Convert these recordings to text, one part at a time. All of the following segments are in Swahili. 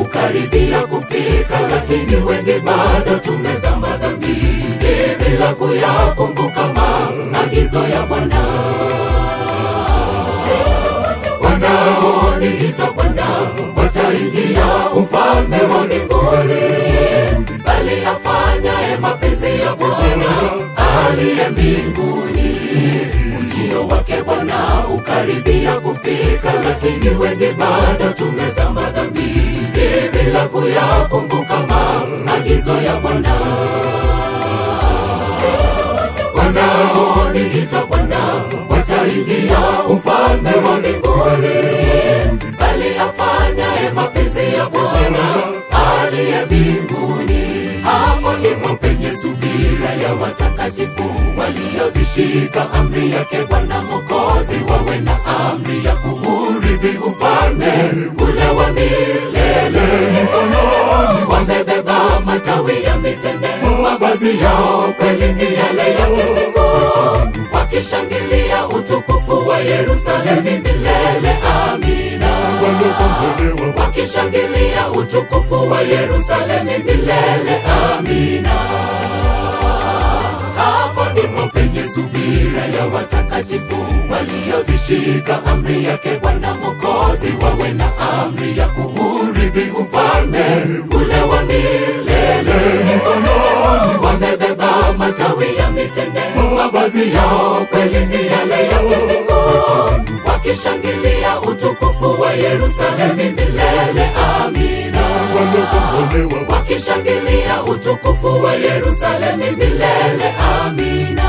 ukaribia kufika, lakini wengi bado tumezama dhambini bila kuyakumbuka maagizo ya Bwana. Wanaoniita Bwana wataingia ufalme wa mbinguni, bali afanyaye mapenzi ya Bwana aliye mbinguni. Ujio wake Bwana ukaribia kufika, lakini wengi bado tumezama dhambini bila kuyakumbuka maagizo ya Bwana. Wanaoniita Bwana wataingia ufalme wa mbinguni, bali afanyaye mapenzi ya Bwana aliye mbinguni. Hapo ndipo penye subira ya watakatifu waliozishika amri yake Bwana Mwokozi, wawe na amri ya kuurithi ufalme ule wa milele. Mikononi wamebeba matawi ya mitende, mavazi yao kweli ni yale ya kimbingu, wakishangilia utukufu wa Yerusalemu milele. Amina wakishangilia utukufu wa Yerusalemu milele. Amina. Hapo ndipo penye subira ya watakatifu waliozishika amri yake Bwana Mwokozi, wawe na amri ya kuurithi ufalme ule wa milele. Mikononi wamebeba matawi ya mitende, mavazi yao kweli ni yale ya kimbingu, wakishangilia utukufu wa Yerusalemu milele. Amina wakishangilia utukufu wa Yerusalemu milele. Amina.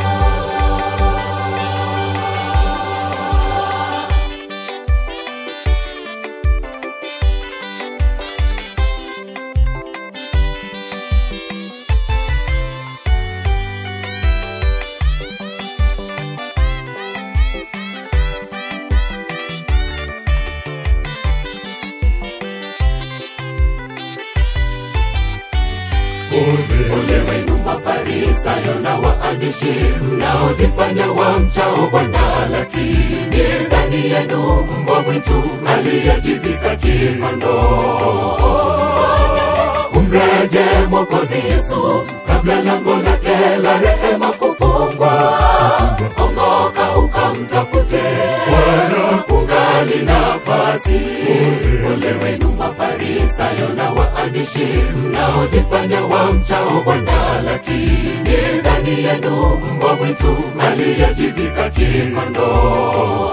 Ole wenu Mafarisayo na waandishi mnaojifanya wamchao Bwana, lakini ndani yenu mbwa mwitu aliyejivika kikondoo. Umreje Mwokozi Yesu kabla lango lake la rehema kufungwa. Ongoka ukamtafute Bwana, kungali nafasi. Ole wenu Mafarisayo na waandishi mnaojifanya wamchao Bwana, lakini ndani yenu mbwa mwitu aliyejivika kikondoo.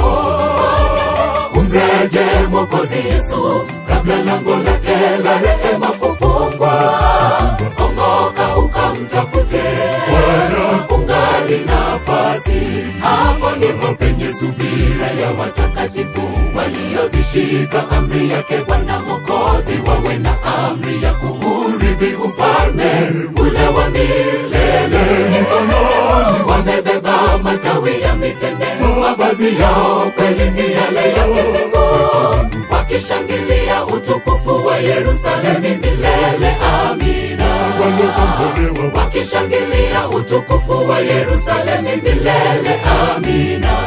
Umreje Mwokozi Yesu kabla lango lake la rehema kufungwa. Ongoka ukamtafute Bwana, kungali nafasi. Hapo ndipo penye subira ya watakatifu waliozishika amri yake Bwana Mwokozi, wawe na amri ya kuurithi ufalme ule wa milele. Mikononi wamebeba matawi ya mitende, mavazi yao kweli ni yale ya kimbingu, wakishangilia utukufu wa Yerusalemu milele. Amina wakishangilia utukufu wa Yerusalemu milele. Amina.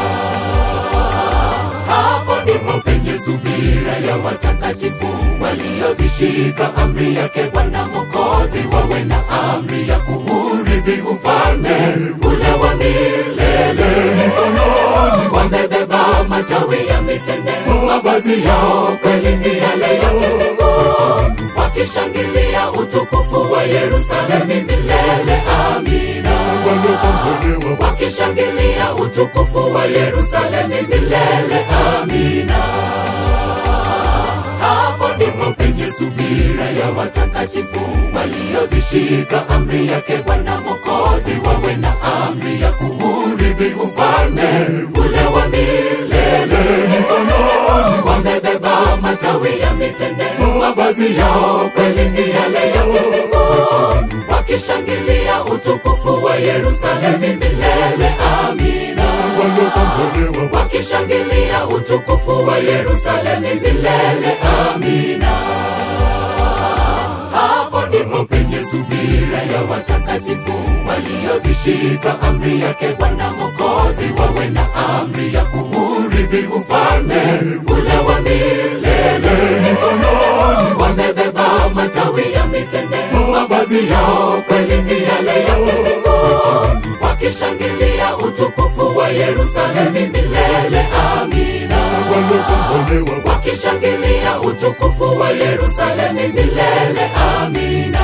Hapo ndipo penye subira ya watakatifu waliozishika amri yake Bwana Mwokozi, wawe na amri ya kuurithi ufalme ule wa milele. Mikononi wamebeba matawi ya mitende, mavazi yao kweli ni yale ya kimbingu, wakishangilia utukufu wa Yerusalemu milele. Amina wakishangilia utukufu wa Yerusalemu milele. Amina. Hapo ndipo penye subira ya watakatifu waliozishika amri yake Bwana Mwokozi, wawe na amri ya kuurithi ufalme ule wa milele. Mikononi wamebeba matawi ya mitende, mavazi yao kweli ni yale ya kimbingu, wakishangilia utukufu wa Yerusalemu milele. Amina. wakishangilia utukufu wa Yerusalemu milele. Amina. Hapo ndipo penye subira ya watakatifu waliozishika amri yake Bwana Mwokozi, wawe na amri ya kuurithi ufalme ule wa milele. Mikononi wame mavazi yao kweli ni yale ya mbinguni, wakishangilia utukufu wa Yerusalemu milele. Amina. waliokombolewa wakishangilia utukufu wa Yerusalemu milele. Amina.